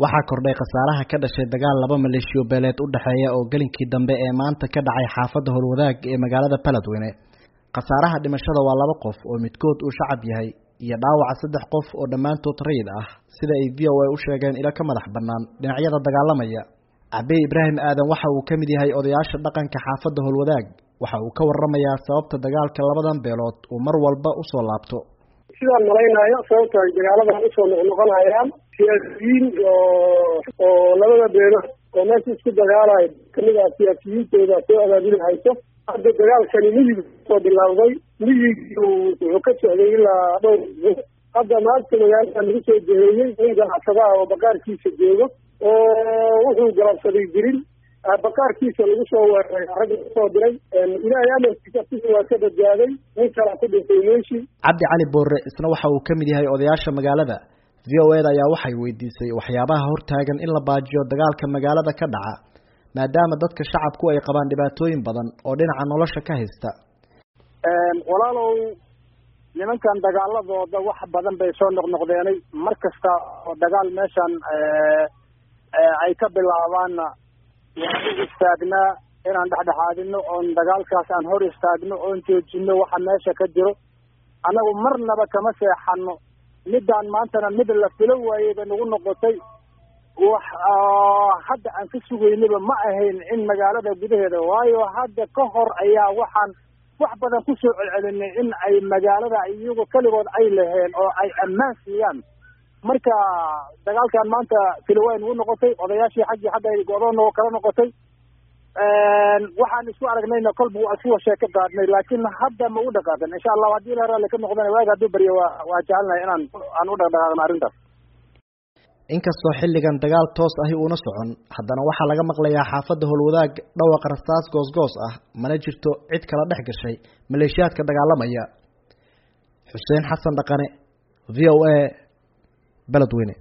waxaa kordhay khasaaraha ka dhashay dagaal laba maleeshiyo beeleed u dhexeeya oo gelinkii dambe ee maanta ka dhacay xaafadda howlwadaag ee magaalada baladweyne khasaaraha dhimashada waa laba qof oo midkood uu shacab yahay iyo dhaawaca saddex qof oo dhammaantood rayid ah sida ay v o a u sheegeen ilo ka madax bannaan dhinacyada dagaalamaya cabey ibraahim aadan waxa uu ka mid yahay odayaasha dhaqanka xaafadda howlwadaag waxa uu ka waramayaa sababta dagaalka labadan beelood uu mar walba usoo laabto sidaan malaynayo sababta ay dagaaladan usoo noqnoqonayaan siyaasiyiin oo oo labada beelood oo meesha isku dagaalayo kamid ah siyaasiyiintooda soo abaabuli hayso hadda dagaalkani miyig soo bilaawday miyigii wuxuu ka socday ilaa dhowr isbuuc hadda maanta magaalada lagu soo jeheeyey nin ganacsada ah oo bakaarkiisa joogo oo wuxuu galabsaday jirin bakaarkiisa lagu soo weeraray ragga usoo diray ilaahay amarkiisa sisi waa ka badbaaday nin kala ku dhintay meeshii cabdi cali boore isna waxa uu ka mid yahay odayaasha magaalada v o eda ayaa waxay weydiisay waxyaabaha hortaagan in la baajiyo dagaalka magaalada ka dhaca maadaama dadka shacabku ay qabaan dhibaatooyin badan oo dhinaca nolosha ka haysta walaalow nimankan dagaaladooda wax badan bay soo noqnoqdeenay mar kasta oo dagaal meeshan ay ka bilaabaanna waan u istaagnaa inaan dhexdhexaadino oon dagaalkaas aan hor istaagno oon joojino waxa meesha ka jiro annagu marnaba kama seexano midaan maantana mid la filo waayey bay nagu noqotay wax hadda aan ka sugaynaba ma ahayn in magaalada gudaheeda waayo hadda ka hor ayaa waxaan wax badan kusoo celcelinay in ay magaalada iyago keligood ay laheen oo ay ammaan siiyaan marka dagaalkan maanta filowaay nagu noqotay odayaashii xaggii hadda ay go-doon oo kala noqotay waxaan isku aragnayna kolba waa isku washeeka qaadnay laakiin hadda ma u dhaqaaqin insha allahu haddii la raalli ka noqdana waaga hadduu baryo waa waa jecelnahay inaan aan u dhaqdhaqaaqno arrintaas inkastoo xilligan dagaal toos ahi uuna socon haddana waxaa laga maqlayaa xaafadda howlwadaag dhawaqa rastaas goosgoos ah mana jirto cid kala dhex gashay maleeshiyaadka dagaalamaya xuseen xasan dhaqane v o a beledweyne